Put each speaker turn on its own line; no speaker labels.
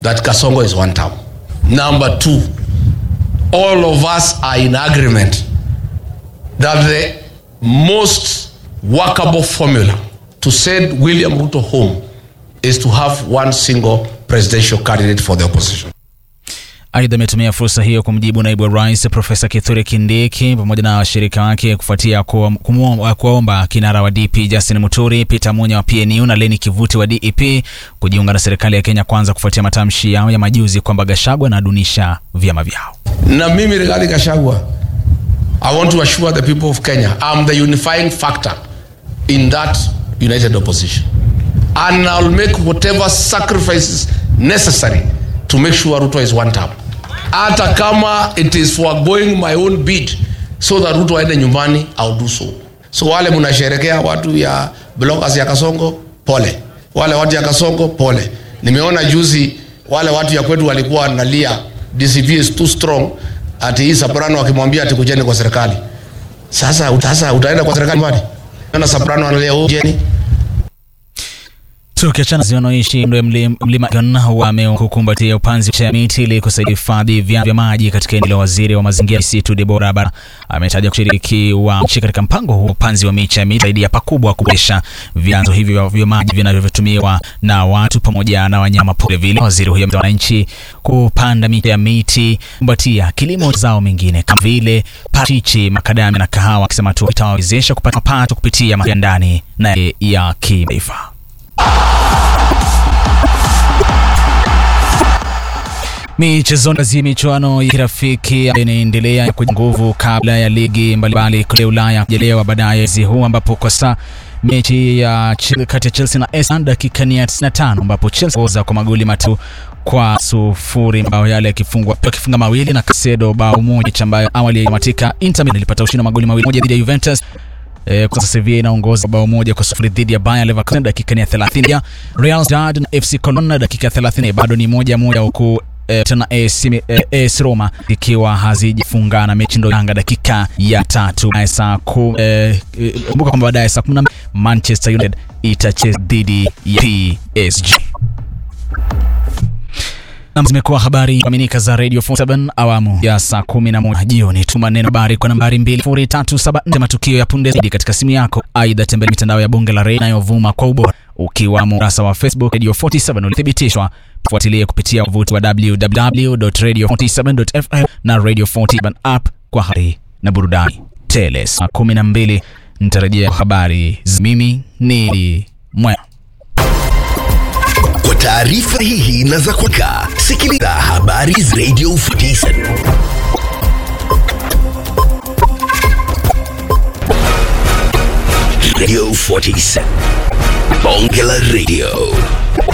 that Kasongo is one term. Number two, all of us are in agreement that the most workable formula to send William Ruto home is to have one single presidential candidate for the opposition.
Aidha, ametumia fursa hiyo kumjibu naibu wa rais Profesa Kithure Kindiki pamoja na washirika wake kufuatia kuwaomba kinara wa DP Justin Muturi, Peter Munya wa PNU na Leni Kivuti wa DEP kujiunga na serikali ya Kenya Kwanza kufuatia matamshi yao ya majuzi kwamba Gachagua anadunisha vyama vyao.
Na mimi Rigathi Gachagua, I want to assure the people of Kenya I'm the unifying factor in that united opposition and I'll make whatever sacrifices necessary to make sure Ruto is one term hata kama it is foregoing my own bid so that Ruto aende nyumbani I'll do so. So wale mnasherekea watu ya bloggers ya Kasongo, pole. Wale watu ya Kasongo, pole. Nimeona juzi wale watu ya kwetu walikuwa wanalia DCP is too strong, ati hii Soprano akimwambia ati kujeni kwa serikali. Sasa sasa utaenda kwa serikali mbali? Na Soprano analia oh, jeni
Tukiachana zi wanaoishi mlima wamekukumbatia upanzi wa miti ili kusaidia hifadhi vya maji katika eneo la. Waziri wa mazingira misitu Debora Bara ametaja kushiriki wa nchi katika mpango huo upanzi wa miche ya miti zaidi ya pakubwa kuboresha vyanzo hivyo vya maji vinavyotumiwa na watu pamoja na wanyama pori. Vile waziri huyo ameomba wananchi kupanda miche ya miti kumbatia kilimo zao mengine kama vile parachichi, makadamia na kahawa, akisema hatua itawawezesha kupata mapato kupitia mapato ya ndani na ya kimataifa. Michezoni zi michuano ya kirafiki inaendelea kwa nguvu kabla ya ligi mbalimbali kule Ulaya kujelewa baadaye mwezi huu, ambapo kwa sasa mechi ya kati ya Chelsea na Arsenal dakika ni ya 95 ambapo Chelsea oza kwa magoli matatu kwa sufuri, mabao yale yakifungwa akifunga mawili na Casedo bao moja ambayo awali yamatika. Inter Milan ilipata ushindi wa magoli mawili moja dhidi ya Juventus. Eh, kwa sasa Sevilla inaongoza bao moja kwa sufuri dhidi ya Bayer Leverkusen dakika ni ya 30. Ya Real Sociedad na FC Cologne dakika ya 30 bado ni moja moja huku eh, tena AS eh, Roma ikiwa hazijafungana mechi ndo Yanga dakika ya tatu saa ku eh, kumbuka kwamba baadaye saa 10 Manchester United itacheza dhidi ya PSG. Na zimekuwa habari kuaminika za Radio 47 awamu ya saa 11 jioni. Tuma neno habari kwa nambari 20374 matukio ya punde zaidi katika simu yako. Aidha, tembelea mitandao ya Bonge la Radio inayovuma kwa ubora ukiwamo ukurasa wa Facebook Radio 47 ulithibitishwa. Fuatilie kupitia wavuti wa www.radio47.fm na Radio 47 app kwa habari na burudani tele. Saa 12 nitarejea habari. Mimi ni Mwe
kwa taarifa hihi na za kuka sikiliza habari Radio 47 Radio 47 Bonge la Radio